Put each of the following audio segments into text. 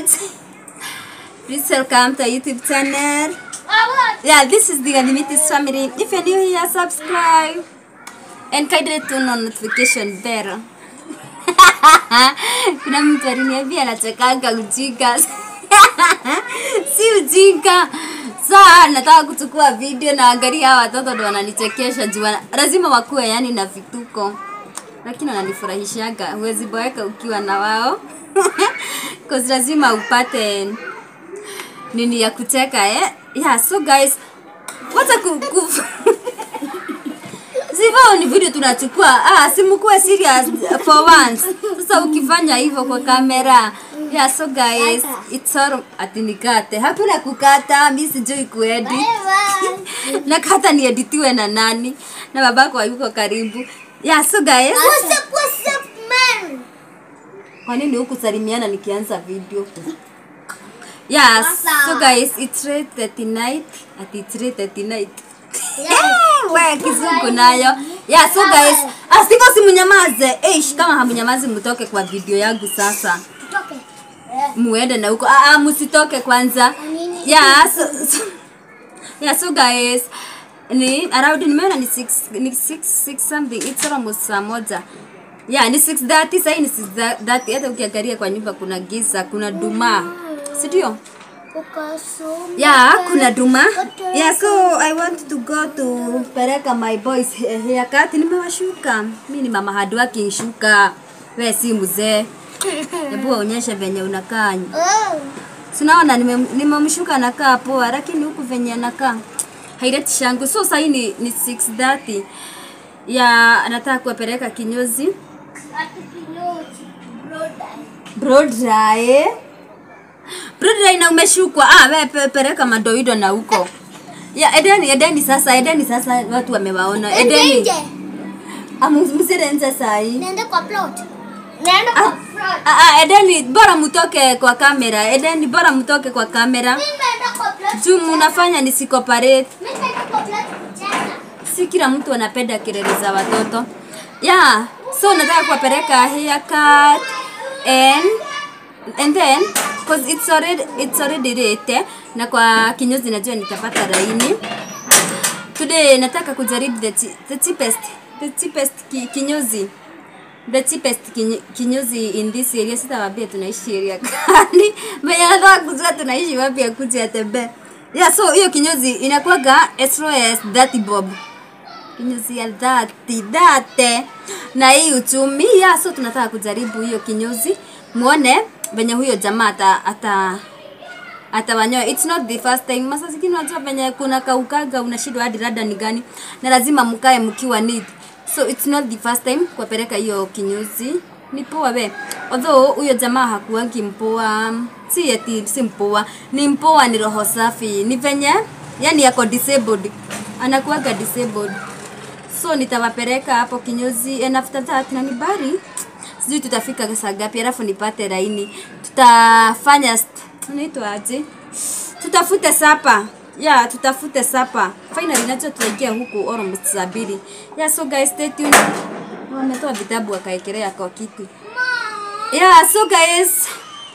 much. Please welcome to our YouTube channel. Yeah, this is the Unlimited family. If you're new here, subscribe and kindly turn on notification bell. Kuna mtu aliniambia anachekanga ujinga. si ujinga. Saa nataka kuchukua video na angalia hawa watoto ndo wananichekesha juu wana- lazima wakuwe yani na vituko. Lakini wananifurahishaga. Huwezi boeka ukiwa na wao. Cause lazima upate nini ya kucheka eh? Yeah, so guys, wacha ku, ku Sivyo ni video tunachukua. Ah, simkuwe serious for once. Sasa ukifanya hivyo kwa kamera. Yeah, so guys, it's all ati nikate. Hakuna kukata, mimi sijui kuedit. na kata ni editiwe na nani? Na babako hayuko karibu. Yeah, so guys, What's up, what's up, man? kwa nini huku salimiana nikianza video? Yes, so guys, it's rate 39 at it's rate 39. Wewe kizungu nayo. Yeah, so guys, asiko simunyamaze. Eish, kama hamunyamazi mtoke kwa video yangu sasa. Tutoke. Muende na huko. Ah, ah, msitoke kwanza. Yeah, so, so, yeah, so guys, ni around nimeona ni 6 ni 6 6 something. It's almost saa moja. Yeah, ni 6:30 sasa ni 6:30. Hata ukiangalia kwa nyumba kuna giza, kuna duma. Si ndio? Ukasoma. Yeah, kuna duma. Yeah, so I want to go to peleka my boys he- haircut. Nimewashuka. Mimi ni mama hard working shuka. We si mzee. Hebu waonyeshe venye unakaa. Oh. Sinaona nime- nimemshuka anakaa poa, lakini huku venye anakaa haileti shangu. So sasa hii ni, ni 6:30 ya anataka kuwapeleka kinyozi Ati kinyozi. Broda. Broadway. Broadway na umeshukwa. Ah, wewe pe- peleka madoido na huko. Ya Edeni, Edeni sasa, Edeni sasa watu wamewaona. Edeni. Nje. Amu msire nje saa hii. Naenda kwa plot. Naenda kwa plot. Ah, ah, Edeni bora mtoke kwa kamera. Edeni bora mtoke kwa kamera. Mimi naenda kwa plot. Juu mnafanya nisikoparate. Mimi naenda kwa plot kucheza. Si kila mtu anapenda kelele za watoto. Yeah, so nataka kuwapeleka haircut and and then cause it's already it's already late eh, na kwa kinyozi najua nitapata laini. Today nataka kujaribu the, chi- the cheapest the cheapest ki, kinyozi the cheapest kinyo- kinyozi in this area. Sitawaambia tunaishi area gani, mwenye anataka kujua tunaishi wapi akuje atembee. Yeah, so hiyo kinyozi inakuwaga as low as 30 bob kinyozi ya dhati dhate na hii uchumi ya so tunataka kujaribu hiyo kinyozi muone venye huyo jamaa ata ata atawanyoa it's not the first time masa zingine unajua venye kuna kaukaga unashindwa hadi rada ni gani na lazima mkae mkiwa neat so it's not the first time kuwapeleka hiyo kinyozi ni poa we although huyo jamaa hakuangi mpoa si eti si mpoa ni mpoa ni roho safi ni venye yani yako disabled anakuaga disabled so nitawapeleka hapo kinyozi and after that na nibari sijui tutafika saa ngapi alafu nipate laini tutafanya st- unaitwa aje tutafute sapa yeah tutafute sapa finally nacho tutaingia huku almost saa mbili yeah so guys stay tuned wametoa vitabu wakaekelea kwa kitu yeah so guys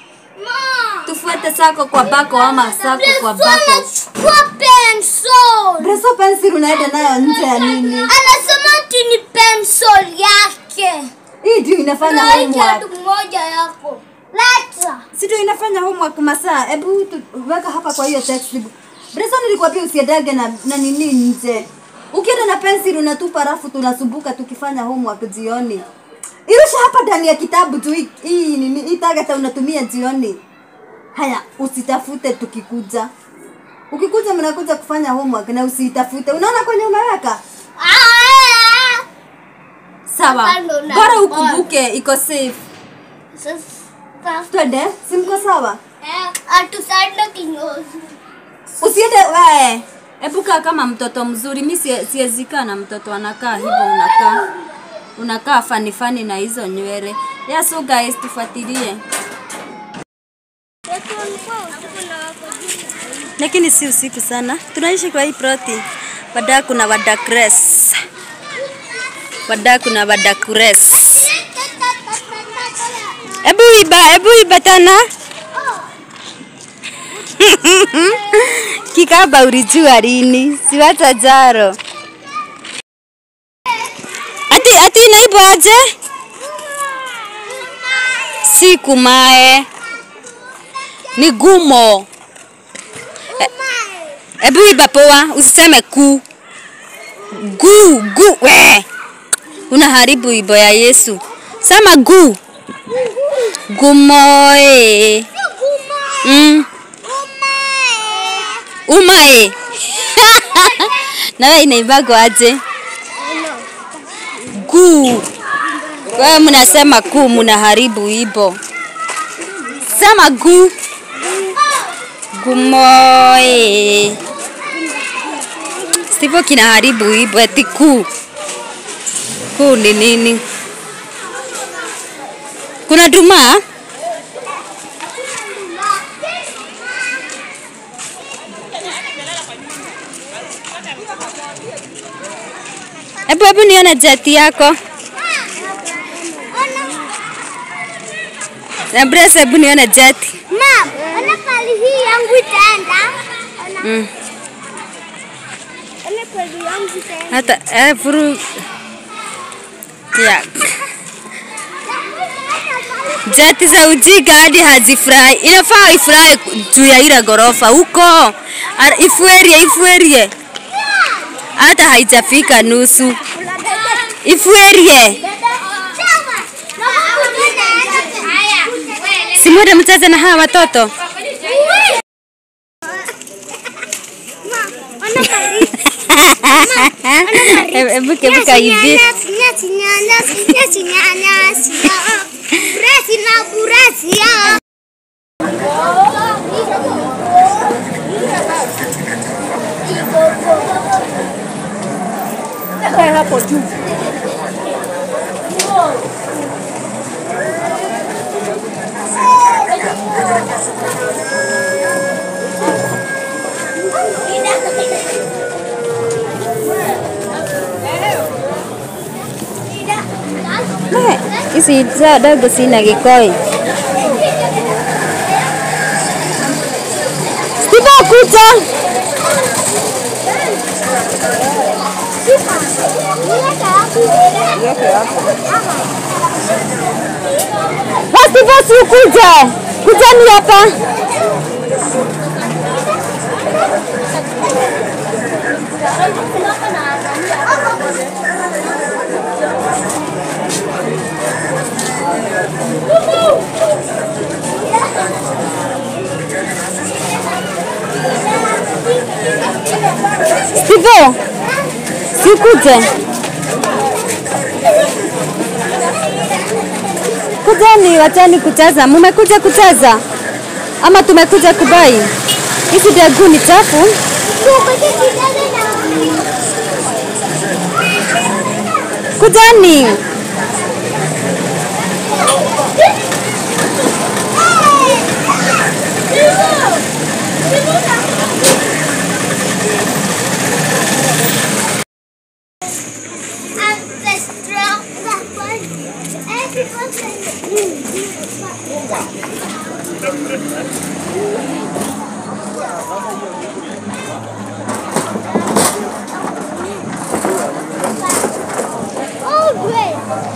Ma. tufuate sako kwa bako ama sako kwa bako Anachukua pencil. Breso pencil unaenda nayo nje ya nini? Anasema ati ni pencil yake. Hii ndio inafanya Laita homework. tu moja yako. Leta. Si ndio inafanya homework masaa. Hebu tu- weka hapa kwa hiyo textbook. Breso nilikwambia usiendage na, na nini nje. Ukienda na pencil unatupa rafu tunasumbuka tukifanya homework jioni. Irusha hapa ndani ya kitabu tu hii- hii nini hii target unatumia jioni. Haya, usitafute tukikuja. Ukikuja mnakuja kufanya homework na usitafute. Unaona kwenye umeweka? Ah! Sawa. Hapa ndo na- Bora ukumbuke iko safe. Sasa Twende, si mko sawa? eh, atusaidie kinyozi. Usiende we. Hebu kaa kama mtoto mzuri. Mi sie- siwezi kaa na mtoto anakaa hivyo unakaa. Unakaa fani fani na hizo nywele. Yeah, so guys tufuatilie. Lakini si usiku sana. Tunaishi kwa hii ploti. Wadaa kuna wadakres. Wadaa kuna wadakres. Hebu iba, hebu iba tena. Kikaba ulijua lini? Siwacha jaro. Ati ati naibu aje? Si kumae. Ni gumo. Ebu iba poa, usiseme ku. Gu, gu, we. Unaharibu ibo ya Yesu. Sema gu. Gumoe. Mm. Umae. Nawe inaibagwo aje? Gu. Wewe mnasema ku, mnaharibu ibo. Sema gu. Gumoe. Sivyo kinaharibu ibo eti ku. Ku ni nini? Kuna duma? Hebu hebu nione jeti yako. Na Brace, hebu nione jeti. Mam, ona pali hii yangu itaenda. Ona, Mm. ona pali yangu itaenda. Hata eh, furu ya jeti za ujinga hadi hazifurahi. Inafaa ifurahi juu ya ile ghorofa huko, Ara- ifuerie ifuerie, hata haijafika nusu. Ifuerie, simwende mcheze na hawa watoto. Hebu kebuka hivi. Eh, Hizi za dogo sina kikoi. Steve kuja. Basi basi ukuje. Kujani hapa. Steve. Sikuje. Kujani, wachani kucheza. Mumekuja kucheza ama tumekuja kubai? Hizi degu ni chafu. Kujani. Oh, great.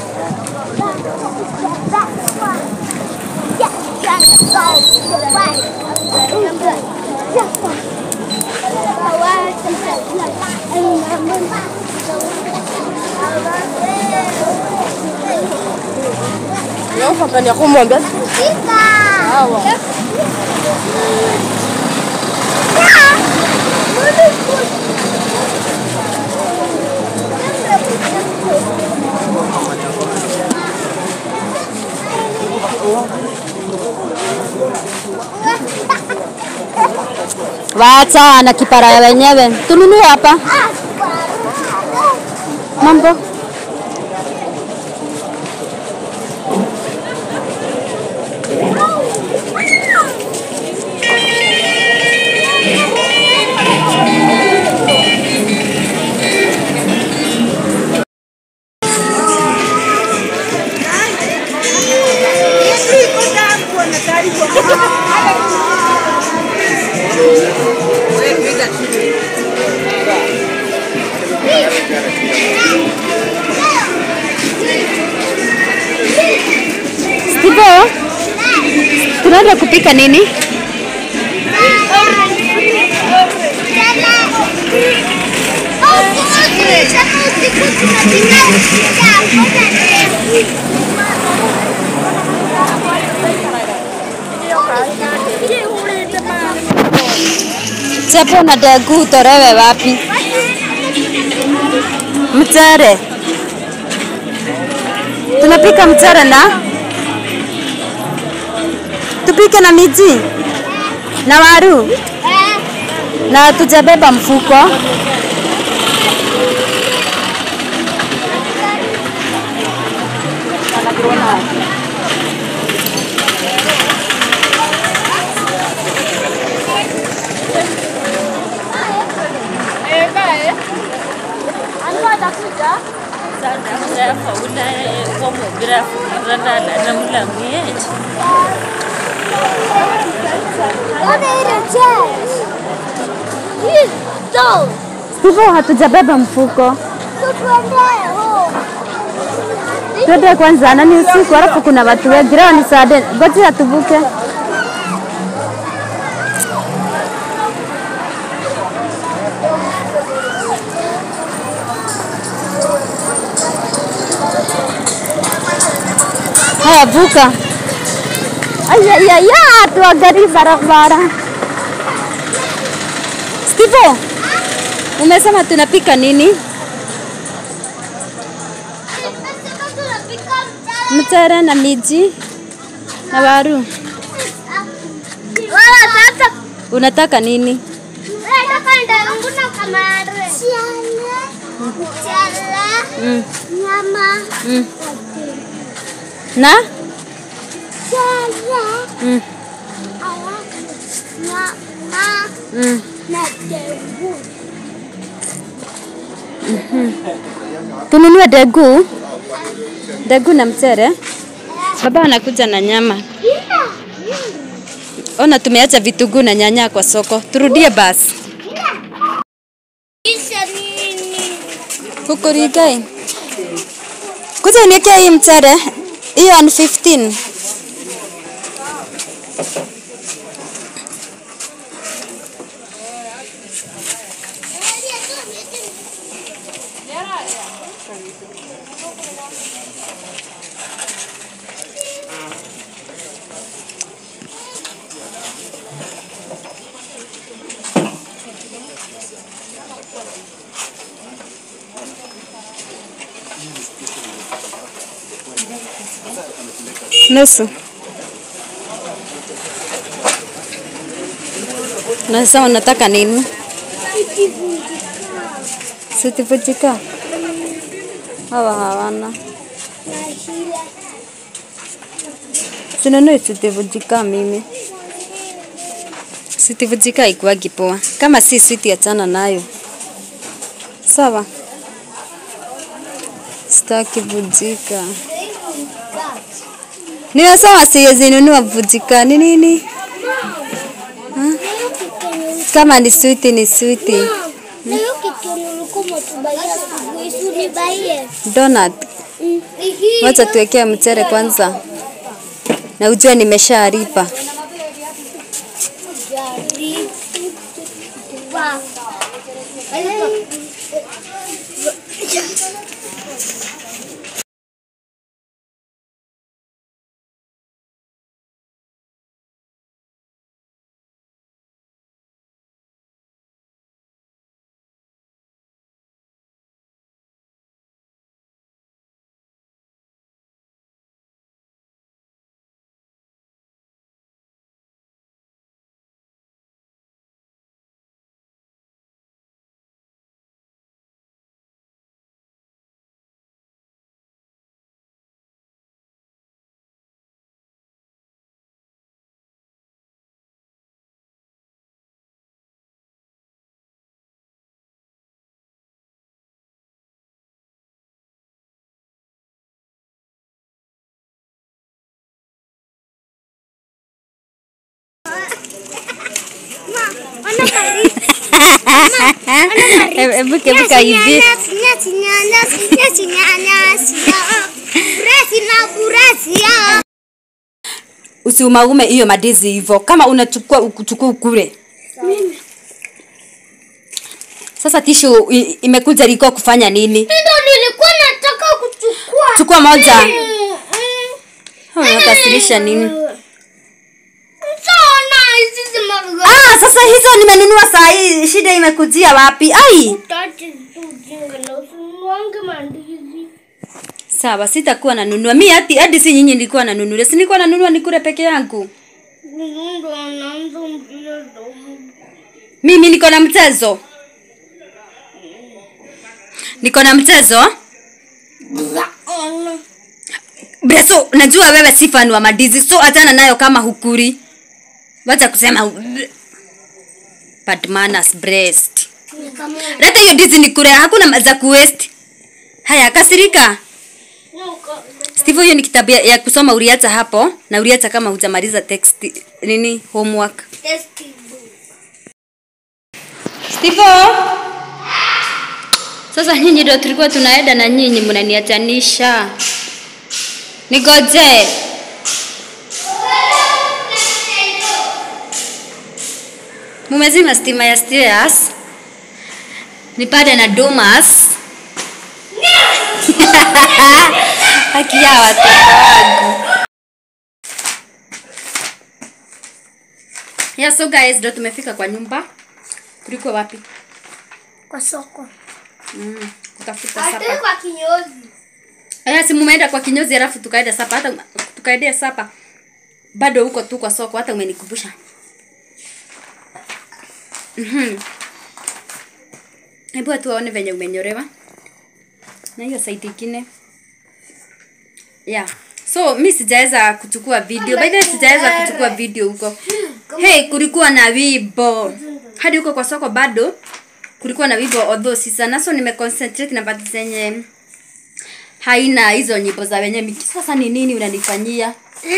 Unafanya kumwambia Wacha na kipara ya wenyewe. Tununue hapa. Mambo. kupika nini? Chapo na dagu utolewe wapi? Mchele. Tunapika mchele na tupike na miji na waru na tujabeba mfuko. Hivyo hatujabeba mfuko. Twende kwanza, nani usiku, alafu kuna watu wengi. Leo ni saa nne, ngoja tuvuke. Haya, vuka. Ayayaya, tuangalie barabara. Steve, umesema tunapika nini? Mchele na miji na waru. Unataka nini? Mm. Mm. Na? Mm. Mm. Tununue degu. Degu na mchele. Baba anakuja na nyama. Ona tumeacha vitunguu na nyanya kwa soko. Turudie basi. Kukurigai. Kuja uniwekea hii mchele. Hiyo ni 15. Nusu. Na sasa unataka nini? Sitivujika. Hawa hawana. Sinunui sitivujika mimi. Sitivujika ikuwagi poa. Kama si switi achana nayo. Sawa. Sitaki vujika. Nimesema siwezi nunua vujika. Ni nini? Ha? Kama ni switi ni switi. Donut. Wacha tuwekee mchele kwanza. Na ujue nimeshalipa. Hebu kebuka hivi. usiumaume hiyo madizi hivyo kama unachukua ukuchukua ukule sasa tishu i- imekuja liko kufanya nini Ndio nilikuwa nataka kuchukua. chukua moja Mm, mm. unakasirisha nini Sana hizi zimaruga. ah sasa hizo nimenunua saa hii shida imekujia wapi ai Utaache tu ujinga na usinuange mandizi. sawa sitakuwa nanunua mi hadi hadi si nyinyi nilikuwa nanunulia si nilikuwa nanunua nikule peke yangu Ndo anaanza mchezo. mimi niko na mchezo niko na mchezo Ona. breso najua wewe si fan wa madizi so achana nayo kama hukuri wacha kusema u- bad manners breast Ni kama leta hiyo dizi nikure hakuna ma- za kuwest haya kasirika nuka. steve hiyo ni kitabu ya, ya kusoma uliacha hapo na uliacha kama hujamaliza text nini homework Tasty. Steve sasa nyinyi ndio tulikuwa tunaenda na nyinyi mnaniachanisha nigoje mumezima stima ya stairs nipate na domas haki ya watoto wangu yeah, so guys ndo tumefika kwa nyumba tulikuwa wapi Kwa soko. mm, kutafuta Hata sapa kwa kinyozi. aya si mumeenda kwa kinyozi alafu tukaenda sapa hata tukaendea sapa bado huko tu kwa soko hata umenikumbusha Mhm. hebu watu waone venye umenyorewa na hiyo saidi ingine yeah so mi sijaweza kuchukua video by the way sijaweza kuchukua video huko hey kulikuwa na wibo hadi huko kwa soko bado kulikuwa na wibo although si sana so nimeconcentrate na bati zenye haina hizo nyimbo za wenye miki sasa ni nini unanifanyia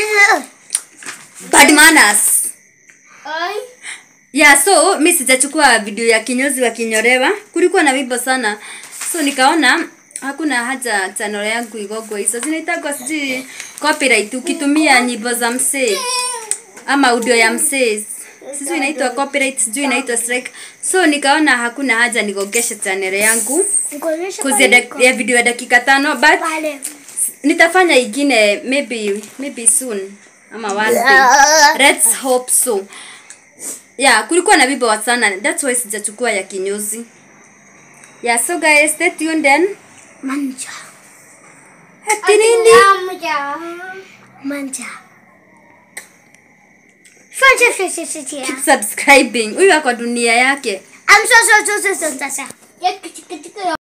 bad manners Ai. yeah so mi sijachukua video ya kinyozi wa kinyorewa kulikuwa na wimbo sana so nikaona hakuna haja channel yangu igogwe hizo zinaitagwa sijui copyright ukitumia nyimbo za msee ama audio ya msee sijui inaitwa copyright sijui inaitwa strike so nikaona hakuna haja nigogeshe channel yangu Ngojesha kuzia dak- ya video ya dakika tano but pale. nitafanya ingine maybe maybe soon ama one day let's hope so yeah kulikuwa na wimbo wa sana that's why sijachukua ya kinyozi yeah so guys stay tuned then Manja. ati nini Manja. Manja. Fanya fanya fanya. keep subscribing huyu ako dunia yake I'm so so so so so so. so.